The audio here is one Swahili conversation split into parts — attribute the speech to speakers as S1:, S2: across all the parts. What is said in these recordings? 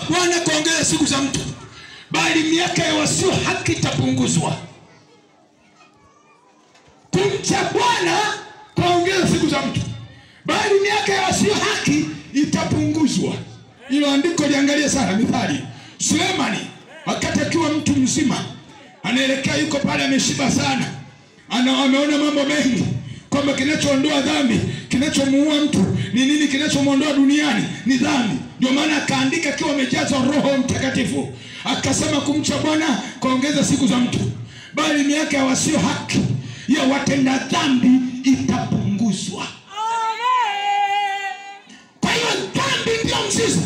S1: Bwana kuongeza siku za mtu, bali miaka ya wasio haki itapunguzwa. Kumcha Bwana kuongeza siku za mtu, bali miaka ya wasio haki itapunguzwa. Hilo andiko liangalie sana. Mithali, Sulemani wakati akiwa mtu mzima anaelekea yuko pale ameshiba sana, ana ameona mambo mengi kwamba kinachoondoa dhambi, kinachomuua mtu ni nini? Kinachomwondoa duniani ni dhambi. Ndio maana akaandika akiwa amejazwa Roho Mtakatifu, akasema kumcha Bwana kuongeza siku za mtu, bali miaka ya wasio haki ya watenda dhambi itapunguzwa. Kwa hiyo dhambi ndio mzizi,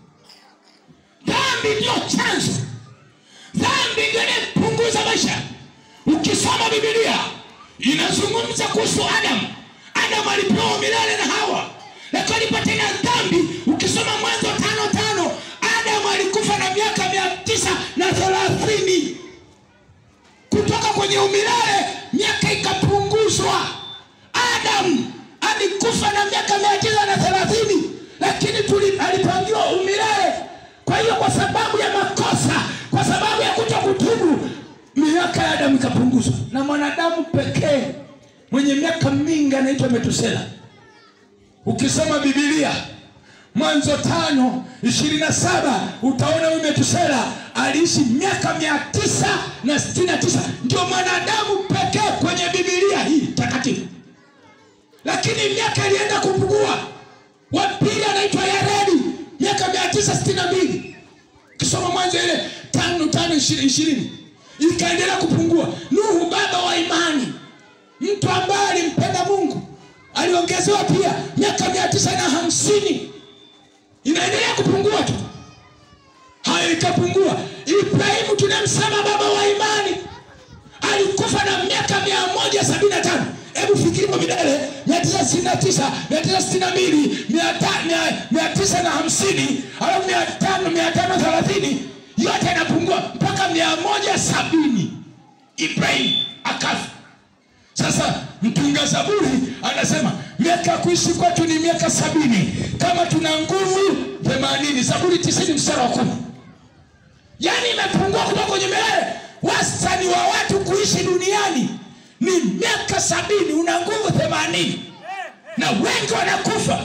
S1: dhambi ndio chanzo, dhambi ndio inapunguza maisha. Ukisoma Biblia inazungumza kuhusu Adamu. Adamu alipewa milele na Hawa, lakini alipotenda dhambi. Ukisoma Mwanzo tano tano, Adamu alikufa na miaka mia tisa na thelathini kutoka kwenye umilele, miaka ikapunguzwa. Adamu alikufa na miaka mia tisa na thelathini lakini tuli- alipangiwa umilele. Kwa hiyo kwa sababu ya makosa, kwa sababu ya kuto kutubu, miaka ya Adamu ikapunguzwa, na mwanadamu pekee mwenye miaka mingi anaitwa Metusela. Ukisoma Biblia Mwanzo tano ishirini na saba utaona huyu Metusela aliishi miaka mia tisa na sitini na tisa ndio mwanadamu pekee kwenye Biblia hii takatifu, lakini miaka ilienda kupungua. Wa pili anaitwa Yaredi miaka mia tisa sitini na mbili ukisoma Mwanzo ile tano tano ishirini ishirini ikaendelea kupungua. Nuhu baba wa imani, mtu ambaye alimpenda Mungu aliongezewa pia miaka mia tisa na hamsini inaendelea kupungua tu, hayo ikapungua. Ibrahimu tunamsema baba wa imani alikufa na miaka mia moja sabini na tano. Hebu fikiri kwa midale mia tisa sitini na tisa mia tisa sitini na mbili mia ta- mia- mia tisa na hamsini alafu mia tano mia tano thelathini yote inapungua mpaka mia moja sabini Ibrahimu akafa. Sasa mtunga Zaburi anasema miaka ya kuishi kwetu ni miaka sabini kama tuna nguvu themanini. Zaburi tisini mstari wa kumi. Yaani imepungua kutoka kwenye milele. Wastani wa watu kuishi duniani ni miaka sabini, una nguvu themanini na wengi wanakufa.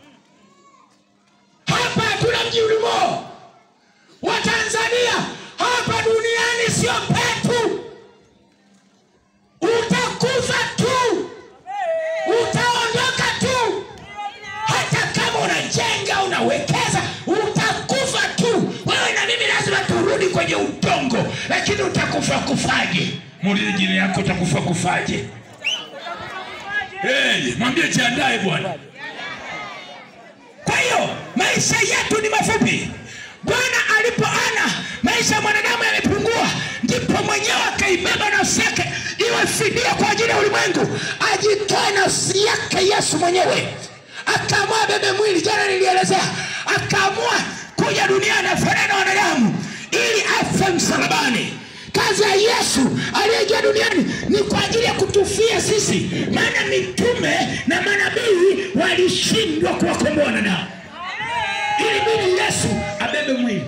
S1: Hapa hatuna mji ulimo wa Tanzania, hapa duniani sio petu. Utakufa tu, utaondoka tu. Hata kama unajenga unawekeza, utakufa tu. Wewe na mimi lazima turudi kwenye udongo, lakini utakufa kufaje? Muulize jini yako, utakufa kufaje? Hey, mwambie jiandae bwana. Kwa hiyo maisha yetu ni mafupi. Bwana alipoona maisha ya mwanadamu yamepungua, ndipo mwenyewe akaibeba nafsi yake iwe fidia kwa ajili ya ulimwengu, ajitoe nafsi yake Yesu mwenyewe, akaamua bebe mwili. Jana nilielezea, akaamua kuja duniani afanane na wanadamu ili afe msalabani. Kazi ya Yesu aliyeingia duniani ni kwa ajili ya kutufia sisi, maana mitume na manabii walishindwa kuwakomboa wanadamu. Ilibidi Yesu abebe mwili,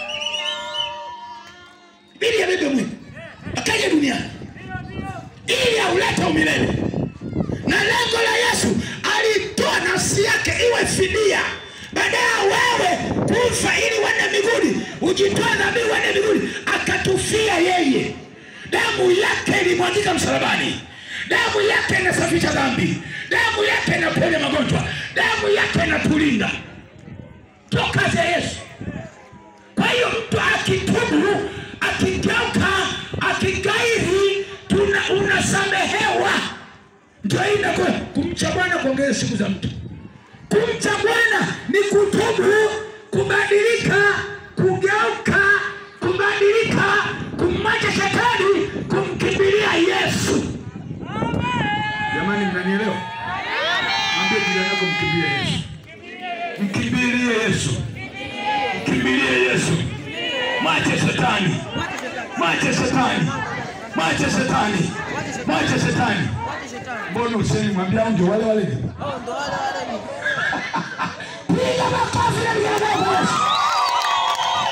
S1: ili abebe mwili akaja duniani ili aulete umilele, na lengo la Yesu alitoa nafsi yake iwe fidia baada ya wewe kufa ili uende mbinguni, ujitoe dhambi uende mbinguni, akatufia yeye. Damu yake ilimwagika msalabani, damu yake inasafisha dhambi, damu yake inaponya magonjwa, damu yake inatulinda. Ndio kazi ya Yesu. Kwa hiyo mtu akitubu, akigeuka, akigairi, tuna unasamehewa. Ndio hii inakuwa kumcha Bwana kuongeza siku za mtu. Kumcha Bwana ni kutubu, kubadilika, kugeuka, kubadilika, kumwacha shetani, kumkimbilia Yesu. Jamani, mnanielewa? Mwambie jirani yako, mkimbilie Yesu, mkimbilie Yesu, mkimbilie Yesu. Mwache shetani, mwache shetani, mwache shetani, mwache shetani. Mbona usemi mwambie hao ndio wale wale? Piga makofi na vigelegele kwa Yesu.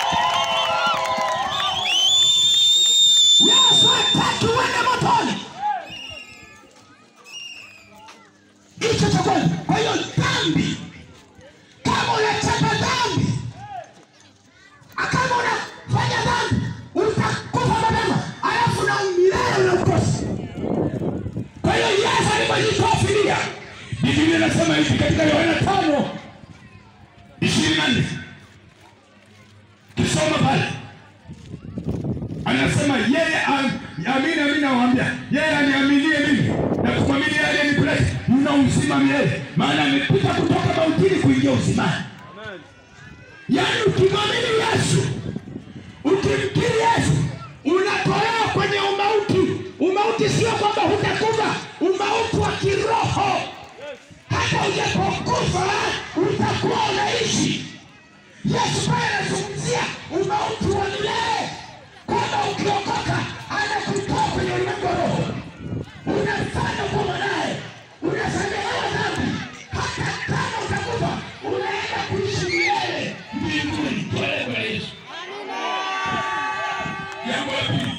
S1: katika Yohana tano ishirini na nne kisoma pale anasema yeye am- amini amini nawaambia yeye aniaminie mimi na kumwamini yeye aliyenipeleka mna uzima milele maana amepita kutoka mautini kuingia uzimani yaani ukimwamini yesu ukimkiri yesu unatolewa kwenye umauti umauti sio kwamba hutakufa umauti wa kiroho hata ujapokufa utakuwa unaishi yesu pale anazungumzia umauti wa milele kwamba ukiokoka anakutoa kwenye ulimwengu wa roho unafanya kwa mwanaye unasamehewa dhambi hata kama utakufa unaenda kuishi milele mbinguni pale kwa yesu jambo la pili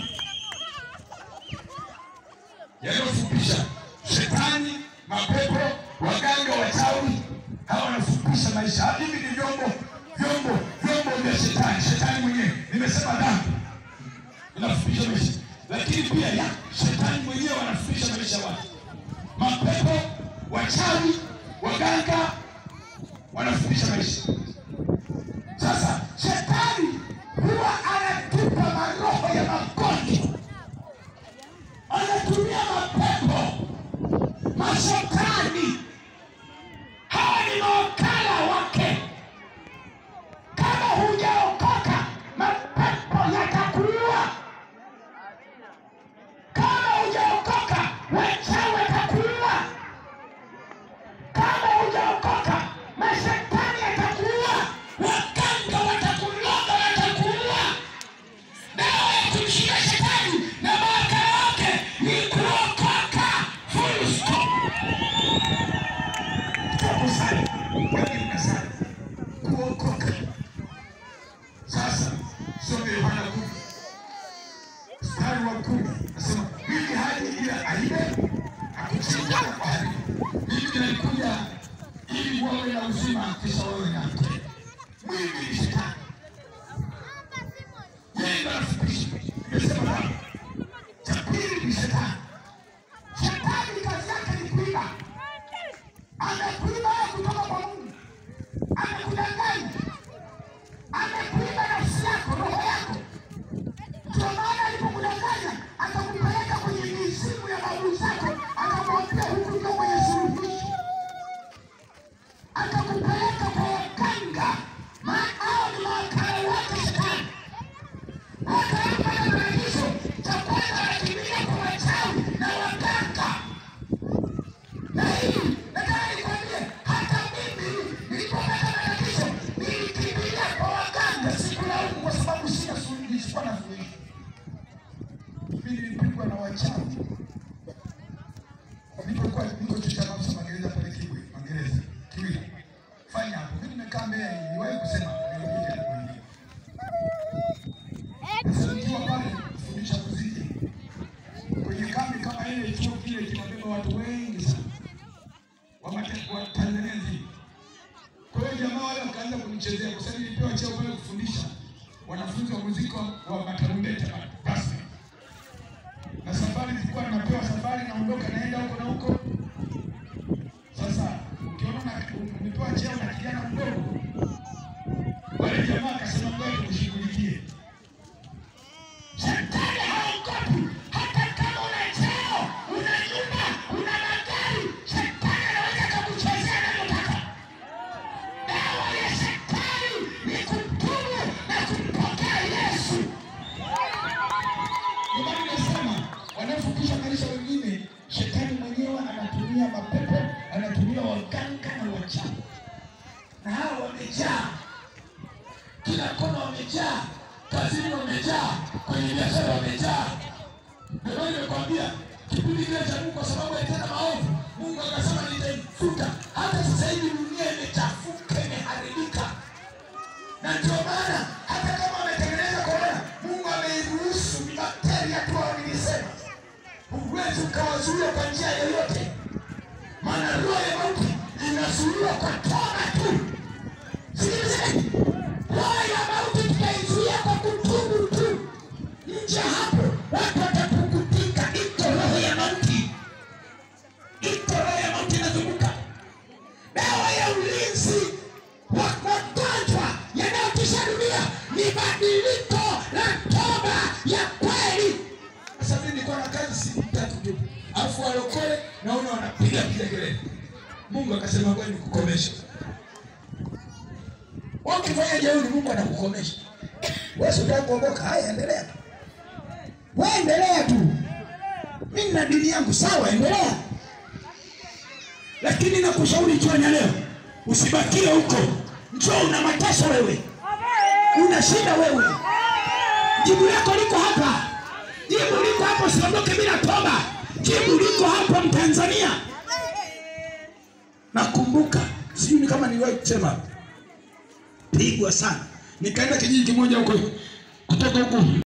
S1: yanayofupisha shetani mapepo waganga wachawi hawa wanafupisha maisha hivi ni vyombo vyombo vyombo vya shetani shetani mwenyewe nimesema dhambi inafupisha maisha lakini pia ya shetani mwenyewe wanafupisha maisha ya watu mapepo wachawi waganga wanafupisha maisha sasa shetani huwa anatupa maroho ya magonjwa anatumia mapepo mashetani hawa ni mawakala wake kama hujaokoka mapepo yatakuua kama hujaokoka wachawi watakuua kama hujaokoka mashetani yatakuua waganga watakuloga watakuua dawa ya kumshinda shetani na mawakala wake ni kuokoka full stop kusali wengi mnasali kuokoka sasa some yohana kumi mstari wa kumi nasema mimi haji ila aibe akuchinja na kuharibu mimi nalikuja ili wawe na uzima kisha wawe na mke mwili ni shetani yeye ndo anafupisha nimesema baba cha pili ni shetani shetani kazi yake ni kuiba amekuiba kutoka kwa Mungu, amekudanganya, amekuiba nafsi yako, roho yako. Ndio maana alipokudanganya akakupeleka kwenye mizimu ya babu zako, akamwambia huku ndio kwenye suluhisho, akakupeleka kwa waganga, maana hao ni mawakala wake Shetani. Akampa na maagizo cha kwanza, anakimbia kwa wachawi na waganga na hii nataka nikwambie, hata mimi nilipopata matatizo nilikimbilia kwa waganga, sikulaumu kwa sababu sina suluhisho, sikuwa na suluhisho. Mimi nilipigwa na wachawi nilipokuwa niko chuo cha Mamsa Magereza pale Kibwe, Magereza Kiwira, fanya hapo. Mimi nimekaa Mbeya, niliwahi kusema nilikuja kuingia kufundishwa pale, kufundisha muziki kwenye kambi kama ile, chuo kile kinabeba watu wengi sana wa mate- wa Tanzania nzima. Kwa hiyo jamaa wale wakaanza kunichezea kwa sababu nilipewa cheo pale kufundisha wanafunzi wa muziki wa- wa matarumbeta pale, rasmi. Na safari zilikuwa napewa safari, naondoka naenda huko na huko. Sasa ukiona na- umepewa cheo na kijana mdogo, wale jamaa akasema ngoja tukushughulikie. Shetani haogopi hata kama una cheo, una nyumba, una magari, shetani anaweza akakuchezea anavyotaka. Dawa ya shetani ni kutubu na kumpokea Yesu. Ndio maana nasema wanaofupisha maisha wengine, shetani mwenyewe anatumia mapepo, anatumia waganga na wachawi, na hao wamejaa kila kona wamejaa, kazini wamejaa, kwenye biashara wamejaa. Ndio maana nimekwambia kipindi kile cha Mungu, kwa sababu alitenda maovu, Mungu akasema nitaifuta. Hata sasa hivi dunia imechafuka, imeharibika, na ndio maana hata kama ametengeneza korona, Mungu ameiruhusu ni bakteria tu, hao nilisema, huwezi ukawazuia kwa njia yoyote, maana roho ya mauti inazuiwa kwa toba tu. Sikilizeni, roho ya mauti tutaizuia kwa kutubu tu. Nje hapo watu watapukutika. Iko roho ya mauti, iko roho ya mauti inazunguka. Dawa ya badiliko la toba ya kweli. Sasa mimi nilikuwa na kazi siku tatu tu, alafu walokole naona wanapiga kilegelele. Mungu akasema ngoja nikukomeshe. Ukifanya jeuri, Mungu anakukomesha. Wewe unataka kuokoka, haya endelea tu, wewe endelea tu. Mimi na dini yangu sawa, endelea, lakini nakushauri jioni ya leo usibakie huko. Njoo, una mateso wewe, una shida wewe, jibu lako liko hapa, jibu liko hapo. Usiondoke bila toba, jibu liko hapo, Mtanzania. Nakumbuka, sijui ni kama niliwahi kusema, pigwa sana, nikaenda kijiji kimoja huko kutoka huko